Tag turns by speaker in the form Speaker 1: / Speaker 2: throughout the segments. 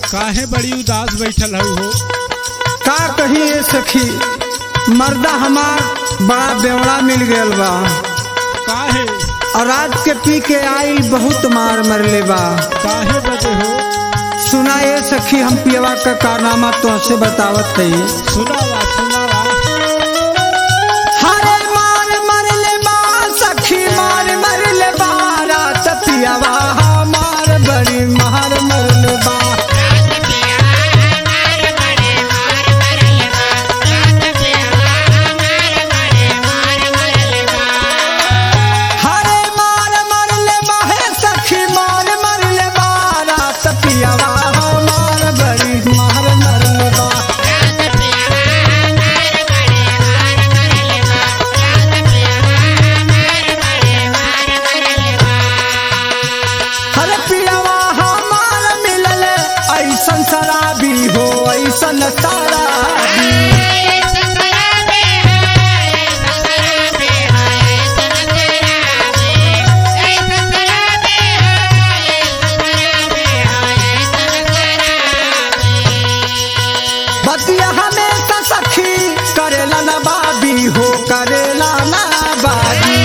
Speaker 1: काहे बड़ी उदास बैठल हऊ हो
Speaker 2: का कही ए सखी मर्दा हमार बड़ा बेवड़ा मिल गयल बा
Speaker 1: काहे
Speaker 2: और रात के पी के आई बहुत मार मरले बा
Speaker 1: काहे बदे हो
Speaker 2: सुना ए सखी हम पियवा का कारनामा तुमसे बतावत थी
Speaker 1: सुनावा सुनावा
Speaker 2: हरे मार मरले बा सखी मार मरले बा रात पियवा मार बड़ी मार मरले बा हरे मार मरले बा हे सखी मार मरले बा रात पियवा मार बड़ी मार मरले बा हरे पियवा हमार मिलल ऐसन शराबी हो ऐसन शराबी बतिया हमेशा सखी करेला ना बाबी हो करेला ना बाबी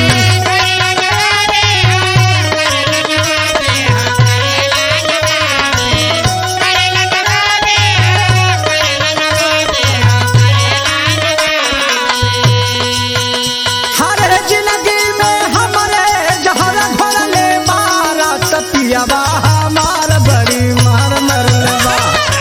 Speaker 2: हर जिंदगी में हमारे जहर घोरले मारा तपियावा हमार बड़ी मार मरलवा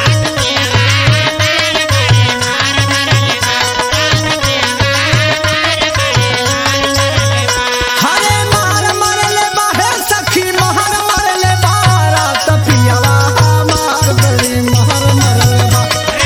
Speaker 2: हरे मार मरले बाहे सखी महर मरले बारा तपियावा हमार बड़ी मार मरलवा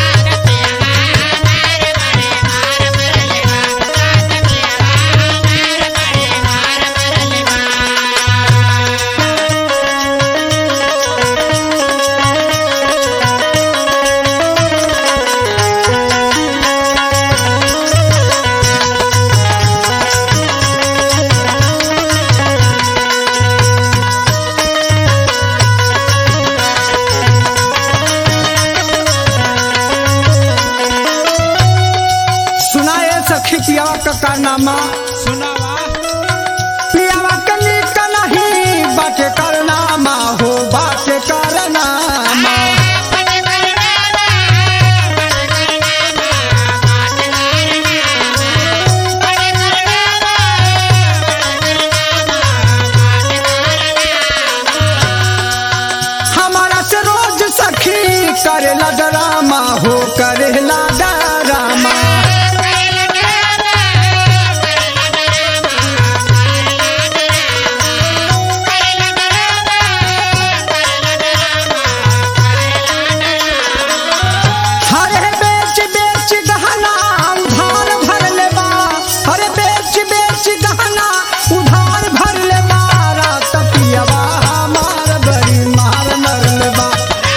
Speaker 2: सुनाए सखी पियावा का कारनामा
Speaker 1: सुनावा
Speaker 2: पियावा के नीक नहीं बाटे करनामा हो बाटे करनामा हमारा से रोज सखी करेला डरामा हो करेला डरामा हरे बेच बेच गहना उधार भर ले बा हरे बेच बेच गहना उधार भर ले बा रात पियवा मार बड़ी मार मर ले बा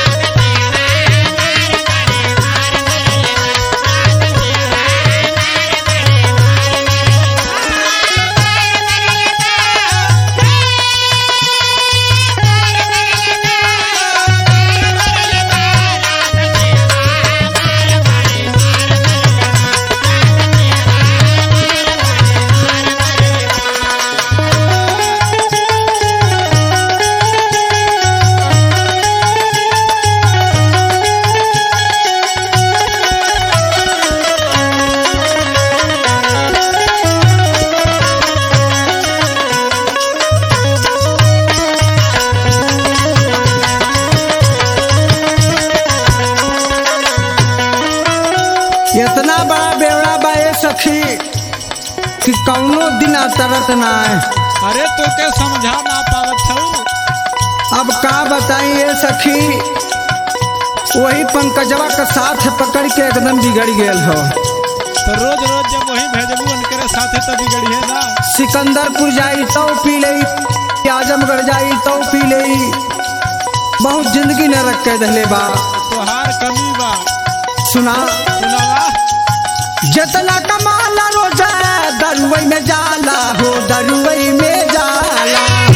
Speaker 2: इतना बड़ा बेवड़ा बा ये सखी कि कौनो दिन तरत ना है
Speaker 1: अरे तो के समझा ना पावत हऊ
Speaker 2: अब का बताई ये सखी वही पंकजवा का साथ पकड़ के एकदम बिगड़ गेल हो
Speaker 1: तो रोज रोज जब वही भेजबू उनके साथे तो बिगड़िए ना
Speaker 2: सिकंदरपुर जाई तो पी ले आजमगढ़ जाई तो पी ले बहुत जिंदगी न रख के दहले बा
Speaker 1: तोहार कमी बा
Speaker 2: सुना
Speaker 1: सुनावा
Speaker 2: जितना कमाला रोजा दरुवई में जाला हो दरुवई में जाला